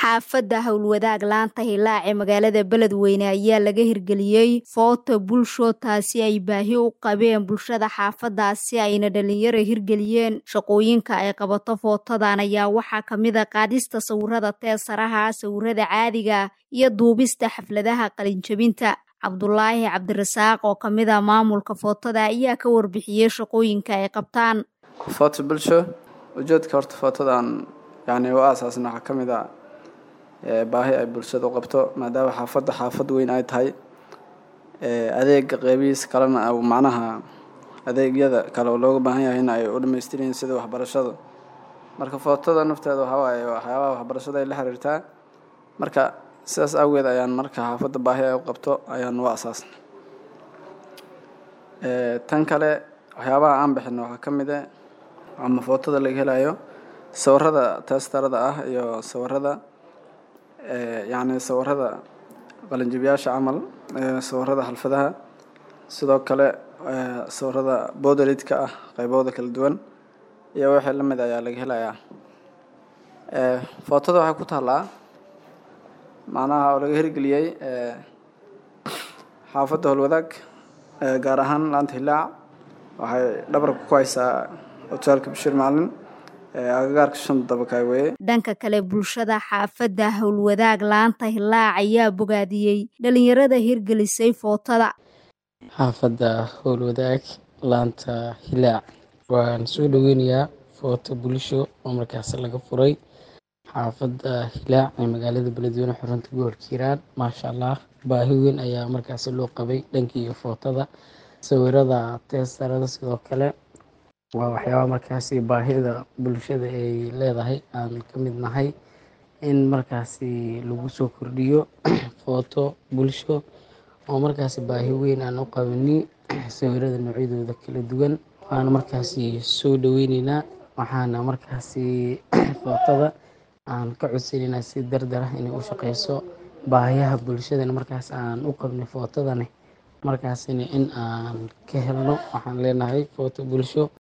xaafadda howlwadaag laanta hilaac ee magaalada beledweyne ayaa laga hirgeliyey foota bulsho taasi ay baahi u qabeen bulshada xaafadaasi ayna dhalinyaro hirgeliyeen shaqooyinka ay qabato footadan ayaa waxaa kamid a qaadista sawirada teesaraha sawirada caadiga iyo duubista xafladaha qalinjabinta cabdulaahi cabdirasaaq oo kamid a maamulka footada ayaa ka warbixiyey shaqooyinka ay qabtaan foto bulsho ujeedka horta footadan yani u aasaasna waxaa ka mid a baahi ay bulshada u qabto maadaama xaafadda xaafad weyn ay tahay adeega qeybihiisa kalena macnaha adeegyada kale oo looga baahan yahay in ay u dhamaystiran sida waxbarashada marka footada nafteeda waxaa waaye waxyaabaha waxbarashada ay la xiriirtaa marka sidaas awgeed ayaan marka xaafadda baahi ay u qabto ayaan u asaasna tan kale waxyaabaha aan bixino waxaa ka mid a ama footada laga helayo sawirada teestarada ah iyo sawirada yacni sawirada qalinjibiyaasha camal sawirada xalfadaha sidoo kale sawirada boodalidka ah qaybahooda kala duwan iyo wixii la mid ayaa laga helayaa footada waxay ku taallaa macnaha oo laga hirgeliyey xaafadda howlwadaag gaar ahaan laanta hilaac waxay dhabarka ku haysaa hotaalka bashiir macalin agagaarka shanta dabakaay weye dhanka kale bulshada xaafadda howlwadaag laanta hilaac ayaa bogaadiyey dhalinyarada hirgelisay footada xaafadda howlwadaag laanta hilaac waan soo dhaweynayaa footo bulsho oo markaas laga furay xaafadda hilaac ee magaalada beledweyne xurunta gobolka hiiraan maasha allah baahi weyn ayaa markaasi loo qabay dhankii footada sawirada teestarada sidoo kale waa waxyaaba markaasi baahida bulshada ay leedahay aan ka mid nahay in markaasi lagu soo kordhiyo footo bulsho oo markaasi baahi weyn aan u qabani sawirada noocyadooda kala duwan waana markaasi soo dhaweyneynaa waxaana markaasi footada aan ka codsaneynaa si dardar ah inay u shaqeyso baahiyaha bulshadana markaas aan u qabnay footadani markaasina in aan ka helno waxaan leenahay footo bulsho